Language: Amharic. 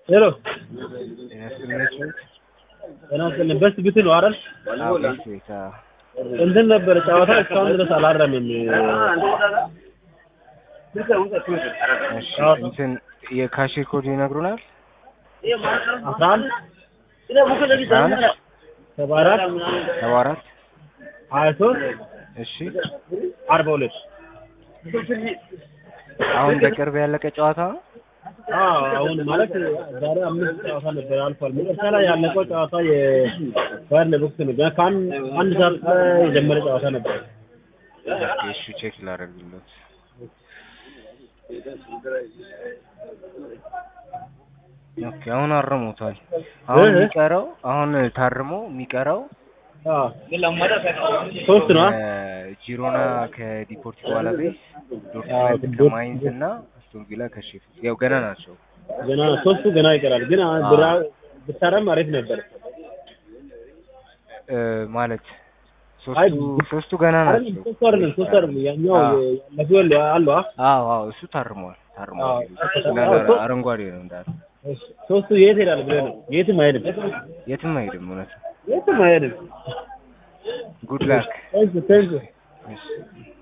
ሄሎ ጤና ይስጥልኝ። ጤና ይስጥልኝ። በስ ብት ነው አይደል? አዎ ቤት ቤት አዎ። እንትን ነበረ ጨዋታ እስካሁን ድረስ አላረምም። እሺ እንትን የካሽር ኮድ ይነግሩናል? አስራ አንድ አስራ አንድ ሰባ አራት ሰባ አራት ሀያ ሶስት እሺ አርባ ሁለት አሁን በቅርብ ያለቀ ጨዋታ ነው? አዎ አሁን ማለት ዛሬ አምስት ጨዋታ ነበር አልፏል። መጨረሻ ላይ ያለቀው ጨዋታ የባየር ሌቨርኩሰን ነው። ገና ከአንድ አንድ ሰዓት ላይ የጀመረ ጨዋታ ነበር። ኦኬ እሺ ቼክ ላደርግለት። ኦኬ አሁን አርሞታል። አሁን እህ? የሚቀረው አሁን ታርሞ የሚቀረው አዎ ሶስት ነው። ጂሮና ከዲፖርቲቮ አላቬስ፣ አዎ፣ ዶርትመንድ ከማይንዝ እና አስቶን ቪላ ከሼፊልድ ያው ገና ናቸው። ገና ሶስቱ ገና ይቀራል። ግን ብራ ብታረም አሪፍ ነበር። እ ማለት አይ፣ ሶስቱ ሶስቱ ገና አይደለም ናቸው። ሶስቱ አይደለም ሶስቱ አይደለም ያኛው አዎ። ያለፈው አሉ አ አዎ አዎ እሱ ታርሟል ታርሟል። አዎ። እንዳለ አዎ፣ ሶ- አረንጓዴ ነው እንዳለ ሶስቱ የት ሄዳል ብለህ ነው? የትም አይሄድም። የትም አይሄድም። እውነት የትም አይሄድም። ጉድ ላክ ቴንክ ቴንክ እሺ